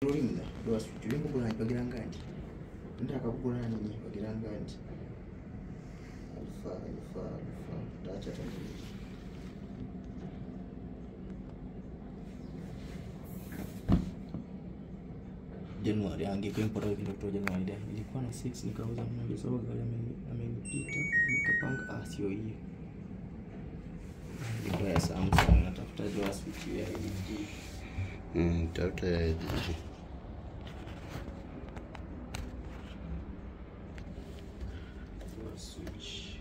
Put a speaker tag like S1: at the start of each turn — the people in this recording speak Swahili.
S1: limwe dwa switch ulingo bula ipagira ngandi ndakakugula nini ipagira ngandi alfa alfa alfa ndacha tandiri Januari angekuwa wiki ndio Januari da ilikuwa na 6 nikauza mmoja sababu gari ameni- amenipita nikapanga ah sio hiyo ilikuwa ya Samsung natafuta dwa switch ya LG
S2: Mm, tafuta ya LG.
S1: dwa switch